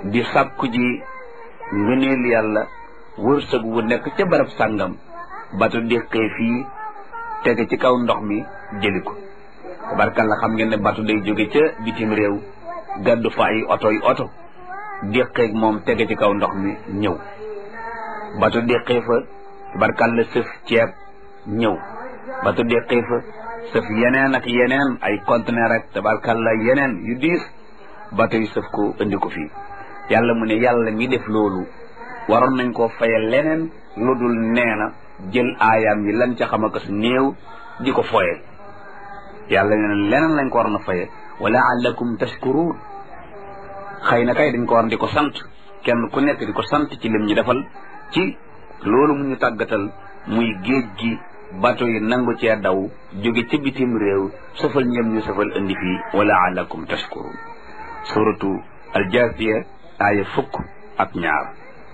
di sàkku ji ngëneel yàlla wërsëg wu nekk ca barab sàngam bato déqee fii tege ci kaw ndox mi jëli ko tabarkalla xam ngeen ne bato day jóge ca bitim réew gàddu fa ay oto yi oto déqeeg moom tege ci kaw ndox mi ñëw bato déqee fa tabarkalla sëf ceeb ñëw bato déqee fa sëf yeneen ak yeneen ay conteneur ak tabarkalla yeneen yu diis bato yi sëf ko indi ko fii yàlla mu ne yàlla mi def loolu waroon nañ koo faye leneen lu dul nee na jël aayaam yi lan ca xam akas néew di ko foye yàlla nee na leneen lañ ko waroon a faye wala allakum tashkurun xëy na kay dañ ko war di ko sant kenn ku nekk di ko sant ci lim ñu defal ci loolu mu ñu tàggatal muy géej gi bato yi nangu cee daw jóge ci bitim réew safal ñëm ñu safal indi fii wala allakum tashkurun suratu aljaasiya aaya fukk ak ñaar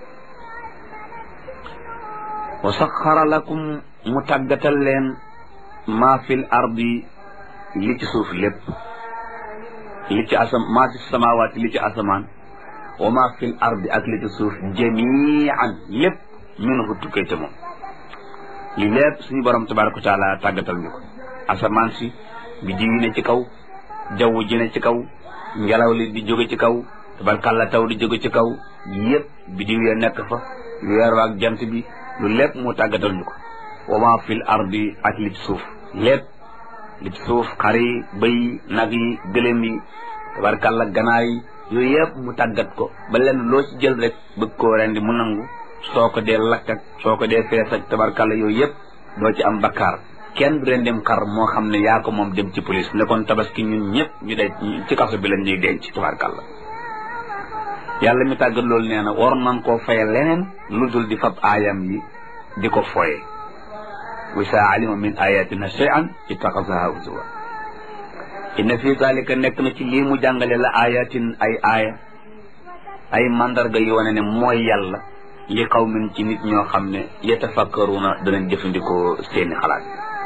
wa saxara lakum mu tàggatal leen maa fil ardi li ci suuf lépp li ci asam maa fi samawaati li ci asamaan wa maa fil ardi ak li ci suuf jamian lépp minhu tukkee ca moom li lépp suñu borom tabaraka wa taala tàggatal ñu ko asamaan si bi diwi ne ci kaw jaww ji ne ci kaw ngelaw li di jóge ci kaw tabarkàlla taw di jóge ci kaw yëpp bi diw ya nekk fa weer wa ak jant bi lu lépp mu tàggatal ñu ko wa ma fil ardi ak li ci suuf lépp li ci suuf xar yi bëy nag yi gëlëm yi tabarkàlla ganaar yi yooyu yëpp mu tàggat ko ba lenn loo ci jël rek bëgg koo rendi mu nangu soo ko dee lakk ak soo ko dee fees ak tabarkàlla yooyu yëpp doo ci am bakkaar kenn du rendim xar moo xam ne yaa ko moom dem ci police ne kon tabaski ñun ñëpp ñu de ci kaso bi lañ ñuy denc tabarkàlla yàlla mi tàggat loolu nee na war nañ koo faye leneen lu dul di fab aayam yi di ko foye wa saa alima min ayatina shay'an ittaxasaha huzwa inna fi zalika nekk na ci lii mu jàngale la ayatin ay aaya ay mandarga yu wane ne mooy yàlla li qawmin ci nit ñoo xam ne yatafakkaruna danañ jëfandikoo seeni xalaat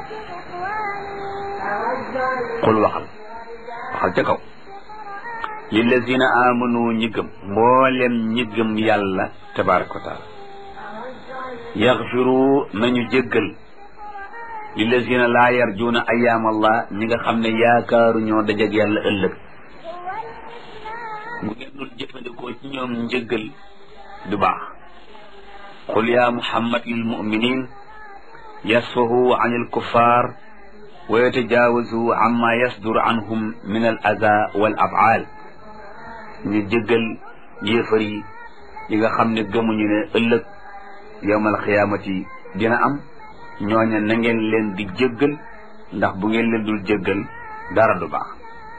xul waxal waxal ca kaw lillazina amanu ñi gëm mboolem ñi gëm yàlla tabaraka wa taala yaxfiru nañu jéggal lillazina laa yarjuuna ayaam allah ñi nga xam ne yaakaaru ñoo dajeg yàlla ëllëg bu ngeen dul jëfandikoo ci ñoom njëggal du baax qul ya muhammad lil muminin yasfahu an il kuffar wa yatajaawazu amma yasdur anhum min al ada wal afaal ñu jëggal yéefar yi yi nga xam ne gëmuñu ne ëllëg yowmal xiyaamati dina am ñooña na ngeen leen di jëggal ndax bu ngeen leen dul jëggal dara du baax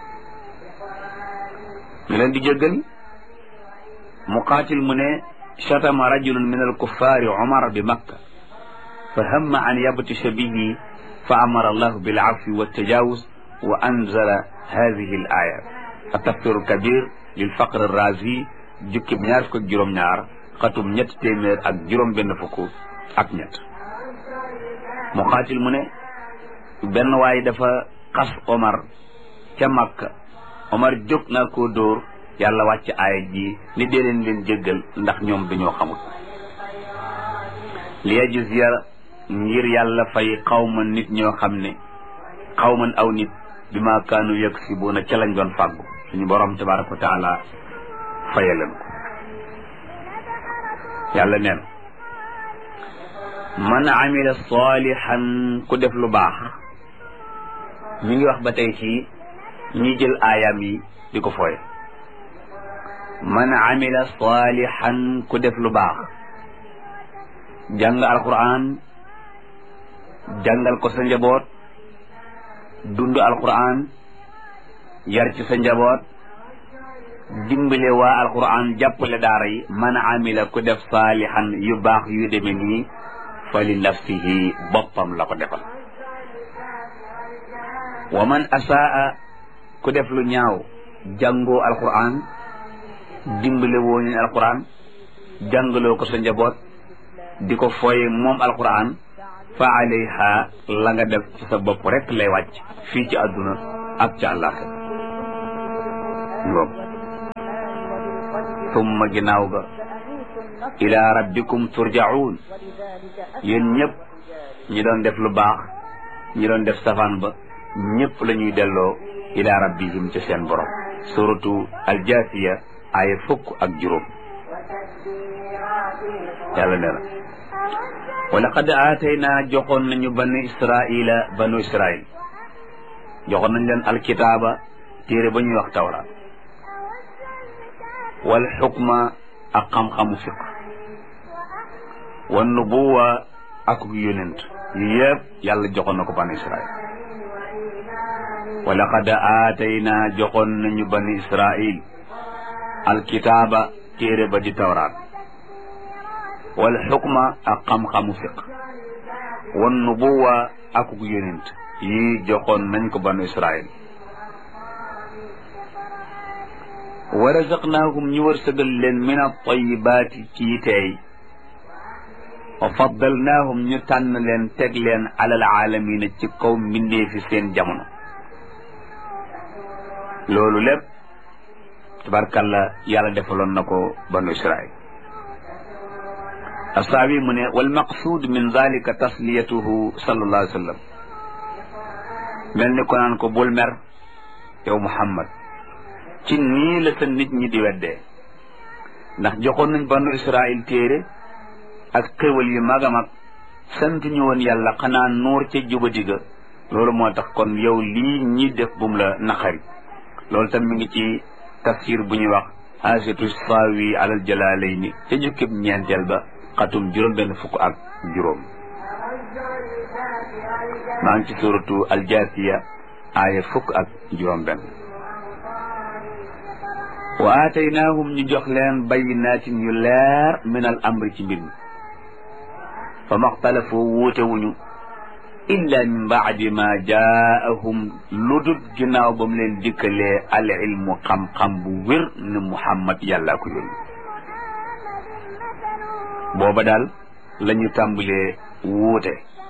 ñu leen di jëggal muqaatil mu ne shatama rajulun min alkuffaari umar bi makka fa hamma an yabtisha bihi fa amara allahu bil afwi wa tajawuz wa anzala hadihi al aya atafsir kabir lil faqr razi jukkib ñaar fukk ak juróom-ñaar xatum ñett téeméer ak juróom benn fukk ak ñett muqaatil mu ne benn waay dafa xas omar ca makka omar jóg naa koo dóor yàlla wàcc aaya ji ni dee leen leen jéggal ndax ñoom dañoo xamul li yajziya ngir yàlla fay xawma nit ñoo xam ne xawman aw nit bi ma kaanu yaksibuuna ca lañ doon fàggu suñu borom tabaraka wa taala faye leen ko yàlla neen man amila salihan ku def lu baax mi ngi wax ba tey ci ñi jël aayam yi di ko fooye man amila salihan ku def lu baax jàng alquran jàngal ko sa njaboot dund alquran yar ci sa njaboot dimbale waa alquran jàppale daara yi man amila ku def saalihan yu baax yu deme nii fa li nafsihi boppam la ko defal wa man asaa ku def lu ñaaw jàngoo alquran dimbale woo ñu alquran jàngaloo ko sa njaboot di ko fooye moom alquran fa alayha la nga def ci sa bopp rek lay wàcc fii ci àdduna ak ci àllaaxira summa ginnaaw ga ila rabbikum turjaun yéen ñëpp ñi doon def lu baax ñi doon def safaan ba ñëpp la ñuy delloo ila rabbihim ci seen borom suratu aljasiya aaya fukk ak juróom yàlla nee na wa laqad aataynaa joxoon nañu banu israila banu israil joxoon nañ leen alkitaaba téere ba ñuy wax tawraat wal xukma ak xam-xamu fiq wan nubuwa ak yonent yu yëpp yàlla joxoon na ko banu israil wa laqad aataynaa joxoon nañu banu israil alkitaaba téere ba di tawraat wal xukma ak xam-xamu fiq wan nubuwa ak yonent yi joxoon nañ ko banu israil wa razaqnaahum ñu wërsëgal leen min at-tayyibaati ci teey wa faddalnaahum ñu tànn leen teg leen alal aalamiina ci kaw mbindee fi seen jamono loolu lépp tabarkalla yàlla defaloon na ko banu israil asaabi mu ne wal maqsuud min zalika tasliyatuhu sallallahu alayhi wa sallam mel ni ko naan ko bul mer yow muhammad ci nii la sa nit ñi di weddee ndax joxoon nañ banu israil téere ak xéwal yu mag a mag sant ñu woon yàlla xanaa nuur ca jubadi ga loolu moo tax kon yow lii ñi def bum la naqari loolu tam mi ngi ci tafsir bu ñuy wax haasitu saawi alal jalaalayni ca jukkib ñeenteel ba xatum juróom benn fukk ak juróom maa ngi ci suratu aljaasiya aaya fukk ak juróom benn wa aataynaahum ñu jox leen bayinaatin yu leer min al amri ci mbir mi fa maxtalafu wuute wuñu illa min baadi ma jaahum lu dut ginnaaw ba mu leen dikkalee al ilmu xam-xam bu wér ne muhammad yàllaa ko yónni booba daal la ñu tàmbalee wuute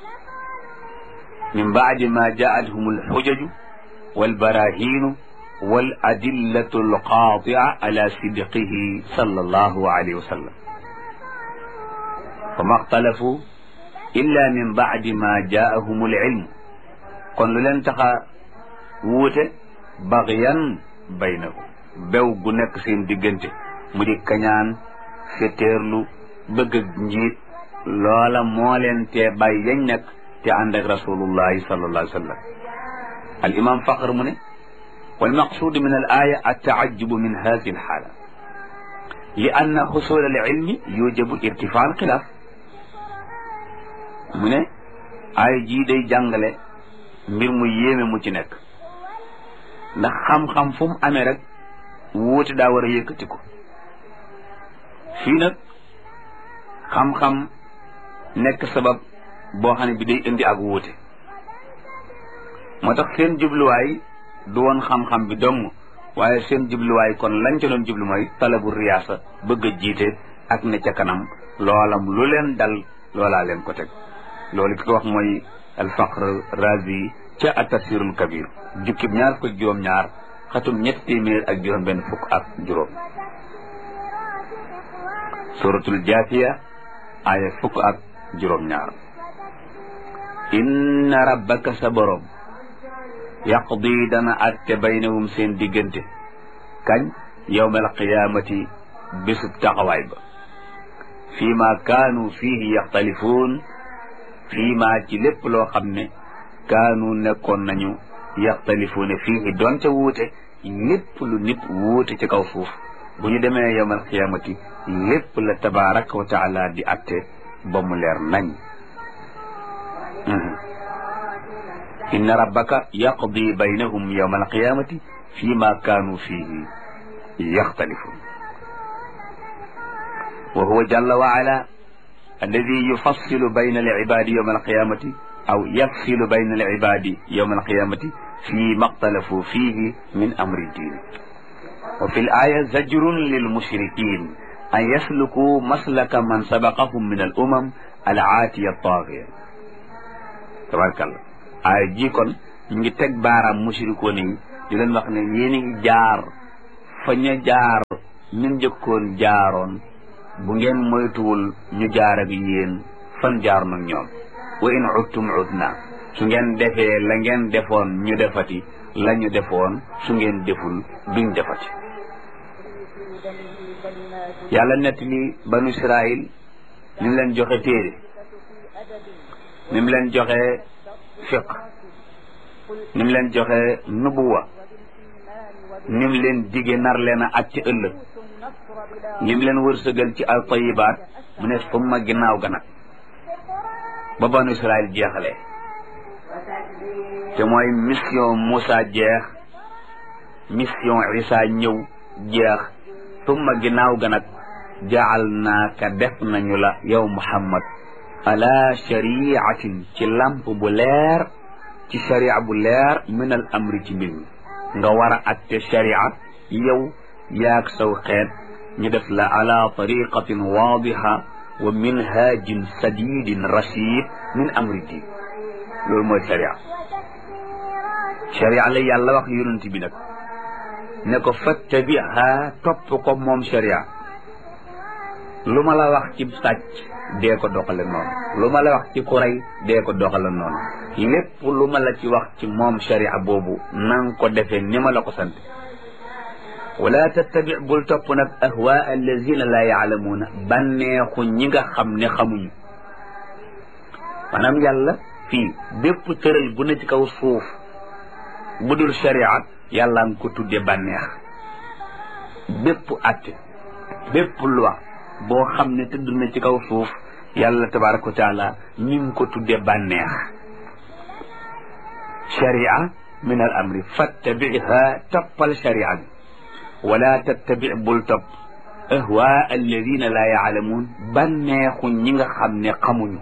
min baadi ma jaathum alxujaju walbarahiinu wal adillatu alqaatia ala sidqihi sallallahu alayhi wa sallam fa ma xtalafu illa min baadi ma jaahum alilmu kon lu leen taxa wuute baxyan baynahum bew gu nekk seen diggante mu di kañaan fetteerlu bëgg njiit loola moo leen tee bàyyi yañ nekk te ànd ak rasulullahi sallallahu alayhi wa sallam al imam faqr mu ne والمقصود من الآية التعجب من هذه الحالة لأن حصول العلم يوجب ارتفاع الخلاف mu ne ay jii day jàngale mbir mu yéeme mu ci nekk ndax xam-xam fu mu amee rek wuute daa war a yëkkati ko fii nag xam-xam nekk sabab boo xam ne bi day indi ak wuute moo tax seen jubluwaay du woon xam-xam bi dong waaye seen jubluwaay kon lañ ca doon jublu mooy talabu riyaasa bëgg a jiite ak ne ca kanam loolam lu leen dal loolaa leen ko teg loolu ki ko wax mooy alfaqr razi ca atafsirul kabir jukkib ñaar ko juróom ñaar xatum ñetti téeméer ak juróom benn fukk ak juróom suratul jaasiya aaya fukk ak juróom ñaar inna rabbaka sa borom yaqdi dana atte baynahum seen diggante kañ yawmal qiyaamati bésub taxawaay ba fii ma kaanu fiihi yaxtalifuun fii ma ci lépp loo xam ne kaanu nekkoon nañu yaxtalifuuna fiihi doonte wuute lépp lu nit wuute ci kaw suuf bu ñu demee yawmal qiyaamati lépp la tabaraka wa taala di atte ba mu leer nañ inna rabbaka yaqdi baynahum yawma alqiyamati fi ma kaanu fihi yaxtalifun wa huwa jalla wa ala alladi yufassilu bayna alibadi yawma alqiyamati aw yafsilu bayna alibadi yawma alqiyamati fi ma ixtalafu fihi min amri ddin wa fi alaya zajrun lilmushrikin an yasluku maslaka man sabaqahum min alumam alaatiya altaagiya tabarakallah aaya ji kon ñu ngi teg baaraam mushrikoon yi di leen wax ne yéen a ngi jaar fa ña jaar ñun jëkkoon jaaroon bu ngeen moytuwul ñu jaar ak yéen fan jaar nag ñoom wa in udtum udna su ngeen defee la ngeen defoon ñu defati la ñu defoon su ngeen deful duñ defati yàlla nett li banu israil ni mu leen joxe téere ni mu leen joxe fiq ni mu leen joxe nubuwa ni mu leen dige nar leen a ak ci ëllëg ni mu leen wërsëgal ci al tayibaat mu ne summa ginnaaw ga nag ba banu israil jeexalee te mooy mission Moussa jeex mission Isa ñëw jeex summa ginnaaw ga nag jaal naaka def nañu la yow Muhammad ala shariatin ci lamp bu leer ci sharia bu leer min al amri ci mbir mi nga war a atte sharia yow yaag saw xeet ñu def la ala tariqatin waadiha wa minhajin sadidin rashid min amri din loolu mooy sharia sharia la yàlla wax yonent bi nag ne ko fattabiha topp ko moom sharia lu ma la wax ci sàcc dee ko doxale noonu lu ma la wax ci ku rey dee ko doxale noonu lépp lu ma la ci wax ci moom sharia boobu nang ko defee ni ma la ko sant wala tattabi bul topp nag ahwa allazina la yaalamuuna bànneexu ñi nga xam ne xamuñu maanaam yàlla fii bépp tëral bu ne ci kaw suuf bu dul sharia yàlla nga ko tudde bànneex bépp atte bépp loi boo xam ne tëdd na ci kaw suuf yàlla tabaraka wa taala mi ngi ko tudde bànneex sharia min al amri fattabiha toppal sharia bi wala tattabi bul topp ahwa alladina la yaalamuun bànneexu ñi nga xam ne xamuñu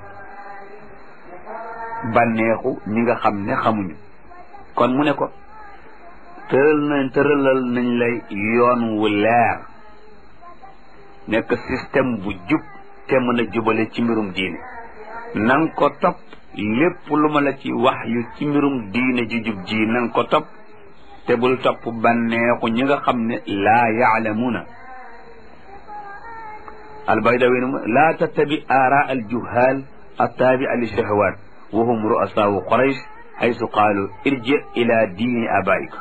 bànneexu ñi nga xam ne xamuñu kon mu ne ko tëral nañ tëralal nañ lay yoon wu leer nekk système bu jub te mën a jubale ci mbirum diine nang ko topp lépp lu ma la ci wax yu ci mbirum diine ji jub ji nang ko topp te bul topp bànneexu ñi nga xam ne laa yaalamuuna albaydawi laa tattabi aara aljuhaal attaabi'a li shahawat wa hum ru'asaau quraysh haysu qaalu irji ila diini abaik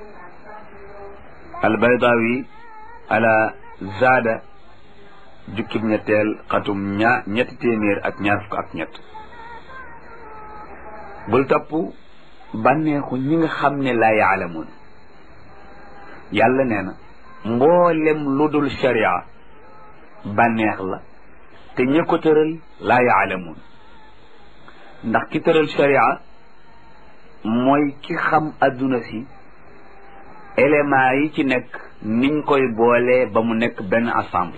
albaydawi ala zaada jukkib ñetteel xatum ñaa ñetti téeméer ak ñaar fukk ak ñett bul topp bànneexu ñi nga xam ne laa yaalamuun yàlla nee na mboolem lu dul sharia bànneex la te ñi ko tëral laa yaalamuun ndax ki tëral sharia mooy ki xam adduna si éléments yi ci nekk niñ koy boolee ba mu nekk benn ensemble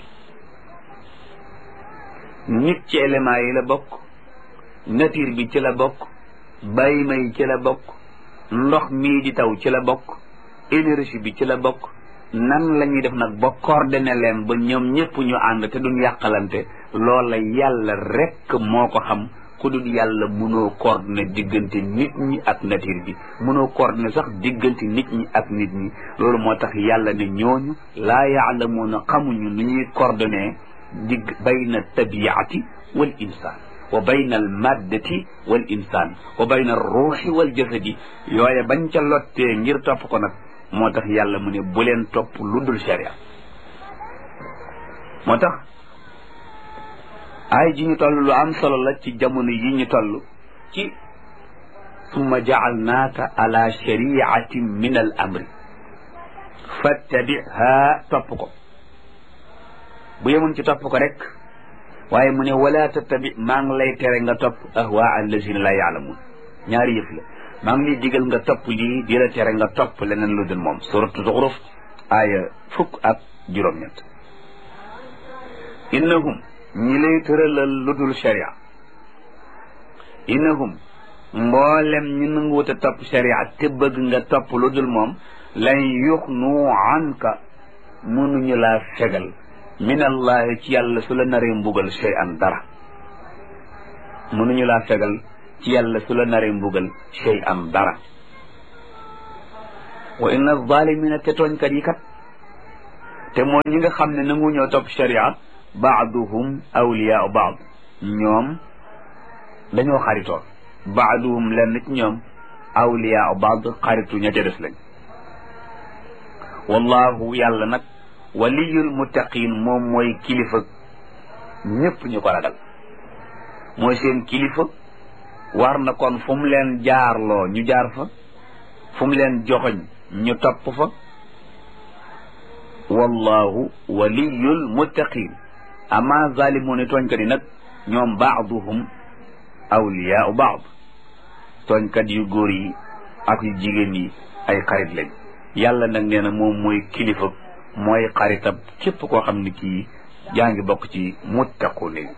nit ci éléments yi la bokk nature bi ci la bokk bàyyima yi ci la bokk ndox mii di taw ci la bokk énergie bi ci la bokk nan la ñuy def nag ba coordonné leen ba ñoom ñëpp ñu ànd te duñ yàqalante loola yàlla rekk moo ko xam ku dul yàlla mënoo coordonné diggante nit ñi ak nature bi mënoo coordonné sax diggante nit ñi ak nit ñi loolu moo tax yàlla ne ñooñu laa yaalamuuna xamuñu nu ñuy coordonné digg bayna tabiati wal insaan wa bayna al maddati wal insaan wa bayna ruuxi wal jasadi yooye bañ ca lottee ngir topp ko nag moo tax yàlla mu ne bu leen topp lu dul sharia moo tax ay ji ñu toll lu am solo la ci jamono yi ñu toll ci summa jaalnaaka ala shariatin min al amri fattabiha topp ko bu yemoon ci topp ko rek waaye mu ne wala tattabi maa ngi lay tere nga topp ahwa allazina la yaalamun ñaari yëf la maa ngi lay digal nga topp lii di la tere nga topp leneen lu dul moom suratu zuxruf aaya fukk ak juróom-ñett innahum ñi lay tëralal lu dul sharia innahum mboolem ñi nanguwut a topp sharia te bëgg nga topp lu dul moom lan yuxnu anka mënuñu laa fegal min allahi ci yàlla su la naree mbugal shay an dara mënuñu laa fegal ci yàlla su la naree mbugal shay an dara wa inna zalimina te tooñkat yi kat te mooy ñi nga xam ne nangu ñoo topp sharia baaduhum awliyaau baad ñoom dañoo xaritoon baaduhum lenn ci ñoom awliyaau baad xaritu ña ca des lañ wallahu yàlla nag waliyul muttaqin moom mooy kilifa ñépp ñu ko ragal mooy seen kilifa war na kon fu mu leen jaarloo ñu jaar fa fu mu leen joxoñ ñu topp fa wallahu waliyul muttaqin ama zalimuuna tooñkat yi nag ñoom baaduhum awliyaau baad tooñkat yu góor yi ak yu jigéen yi ay xarit lañ yàlla nag nee na moom mooy kilifa mooy xaritab képp koo xam ne kii yaa ngi bokk ci muttaqun yi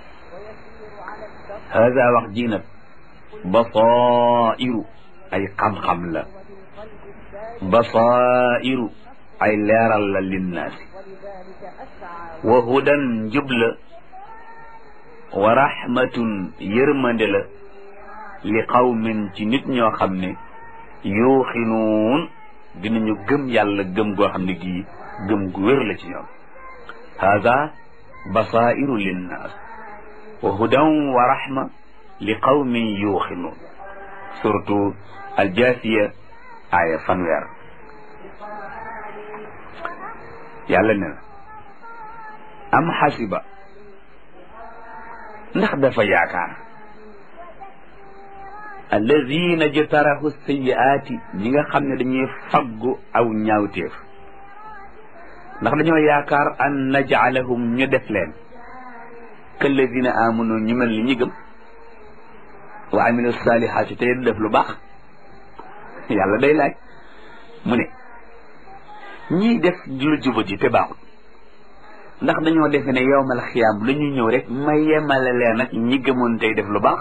hada wax ji nag basairu ay xam-xam la basairu ay leeral la linnaasi wa hudan njub la wa rahmatun yërmande la li qawmin ci nit ñoo xam ne yuuxinuun dinañu gëm yàlla gëm goo xam ne gii gëm gu wér la ci ñoom hada basairu linnaas wa hudan wa rahma li qawmin yuuxinuun surtout aljaasiya aaya fanweer yàlla ne na am xasiba ndax dafa yaakaar alladina jtarahu sayiaati ñi nga xam ne dañuy faggu aw ñaawteef ndax dañoo yaakaar an najcalahum ñu def leen kalladina amanu ñu mel ni ñi gëm wa amilu salihaati tey def lu baax yàlla day laaj mu ne ñii def lu jubati te baaxul ndax dañoo defe ne yowmal xiyaam la ñu ñëw rek ma yemale leen ak ñi gëmoon tey def lu baax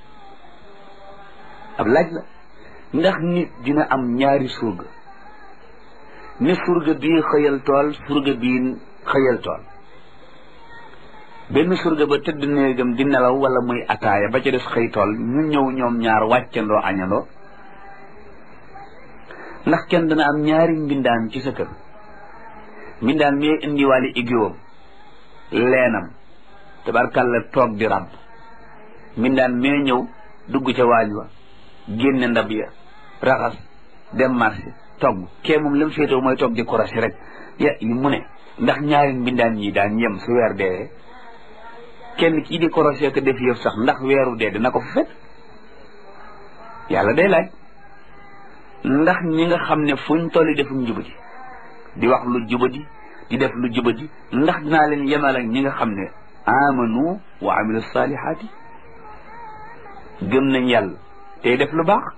ab laaj la ndax nit dina am ñaari surga ni surga bii xëyal tool surga bii xëyal tool benn surga ba tëdd néegam di nelaw wala muy ataaya ba ca des xëy tool ñu ñëw ñoom ñaar wàccandoo añandoo ndax kenn dana am ñaari mbindaan ci sa kër mbindaan mi indiwaale igiwam leenam tabarkàlla toog di ràbb mbindaan mee ñëw dugg ca waañ wa génne ndab ya raxas dem marché togg kee moom la mu féetoo mooy toog di korasi rek ya mu ne ndax ñaari mbindaan ñi daan yem su weer dee kenn kii di korosé ko def yëf sax ndax weeru dee dina ko fa fekk yàlla day laaj ndax ñi nga xam ne fuñ tolli defuñ jubadi di wax lu jubadi di def lu jubadi ndax dinaa leen yemal ak ñi nga xam ne amanu wa amilu salihaati gëm nañ yàlla tey def lu baax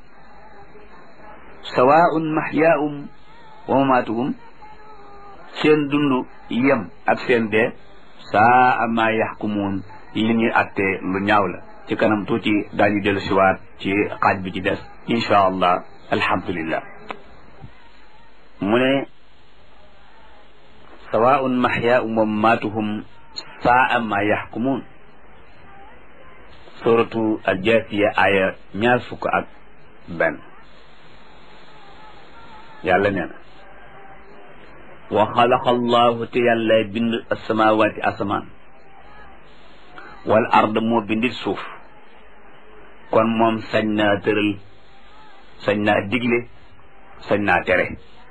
sawaun mahyaahum wa mamaatuhum seen dund yem ak seen dee saa ma yaxkumuun li ñuy attee lu ñaaw la ci kanam tuuti daañu dellu siwaat ci xaaj bi ci des insha allah alhamdulillah mu ne sawaun mahyaahum wa mamaatuhum saa ma yaxkumuun suratu aljaasiya aya ñaar fukk ak benn yàlla nee na wa xalaqa allahu te yàlla bind asamawaati asamaan wal ard moo bindit suuf kon moom sañ naa tëral sañ naa digle sañ naa tere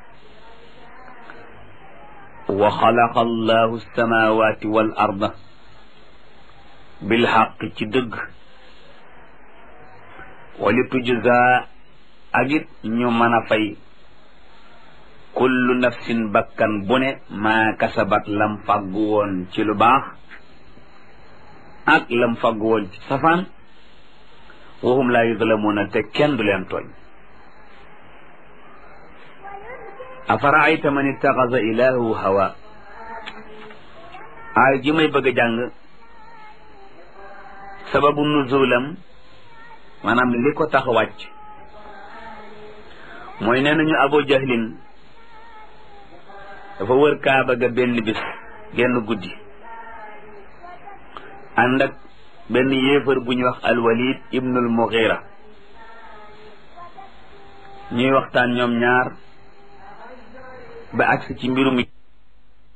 wa xalaqa allahu asamawaati wal arda bil xaq ci dëgg wali tujza ak it ñu mën a fay kullu nafsin bakkan bu ne maa kasabat lam fàggu woon ci lu baax ak lam fàggu woon ci safaan waxum laa yuzlamuuna te kenn du leen tooñ afaraayta man ittaxasa ilaahu hawa aay ji may bëgg a jàng sababu nuzulam maanaam li ko tax wàcc mooy nee nañu abu jahlin dafa wër kaaba ga benn bis genn guddi ànd ak benn yéefar bu ñuy wax alwalid ibnul mughira ñuy waxtaan ñoom ñaar ba agsi ci mbirum